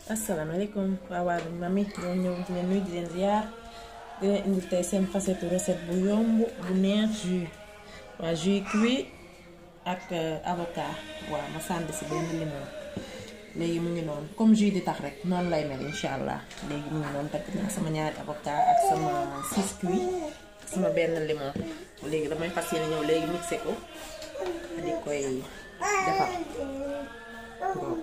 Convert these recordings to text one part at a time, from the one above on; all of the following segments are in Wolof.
asalaamaaleykum waa waa mami ñoo ñëw di leen nuyu di leen ziar di leen indi tey seen facette recette bu yomb bu neex jus waa jus cuit ak avocat waaw ma sànd si benn limon léegi mu ngi noonu comme jus di tax rek noonu lay mel incha allah léegi mu ngi noonu takk naa sama ñaari avocat ak sama six cuit ak sama benn limon léegi damay fas yéene ñëw léegi mixé ko di koy defar boobu.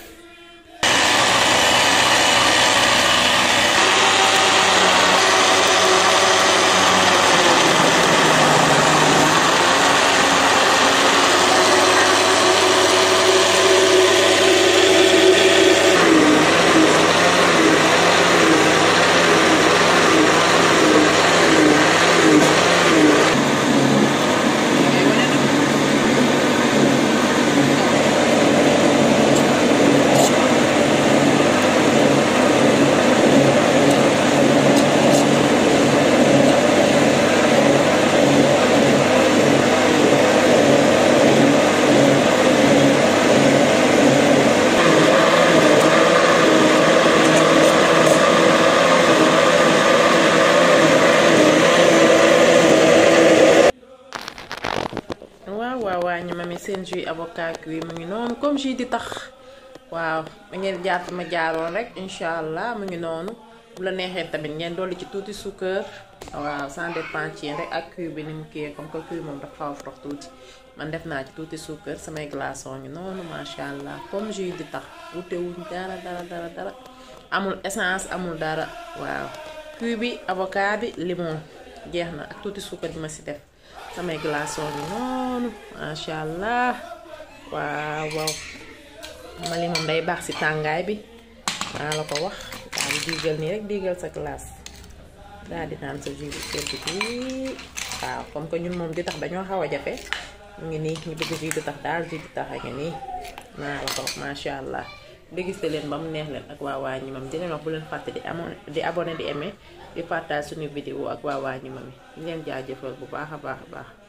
waaw waaw waa ñu mami seen jus avocat cuit mu ngi noonu comme jus di tax waaw da ngeen jaar ma jaaroon rek incha allah mu ngi noonu bu la neexee tamit ngeen dolli ci tuuti suukar waaw ça dépend ci yéen rek ak cuit bi ni mu kii comme que cuit moom dafa xaw a frox tuuti man def naa ci tuuti suukar samay glaçons ngi noonu macha allah comme jus di tax wute wuñ dara dara dara dara amul essence amul dara waaw cuit bi avocat bi limon jeex na ak tuuti suukar bi ma si def. samay glaçons bi noonu macha allah waaw waaw mali moom day baax ci tàngaay bi maa la ko wax daal di diigal nii rek diigal sa glace daal di naan sa jus bi sedd bi waaw comme que ñun moom di tax dañoo xaw a jafe mu ngi nii ñu bëgg jus di tax daal jus di tax a ngi nii maa la ko wax macha allah dégiste leen ba mu neex leen ak waa waa ñi mam di leen wax bu leen fàtte di amoon di abonné di aimé di partage suñu vidéo ak waa waa ñi mami di leen jaajëfal bu baax a baax a baax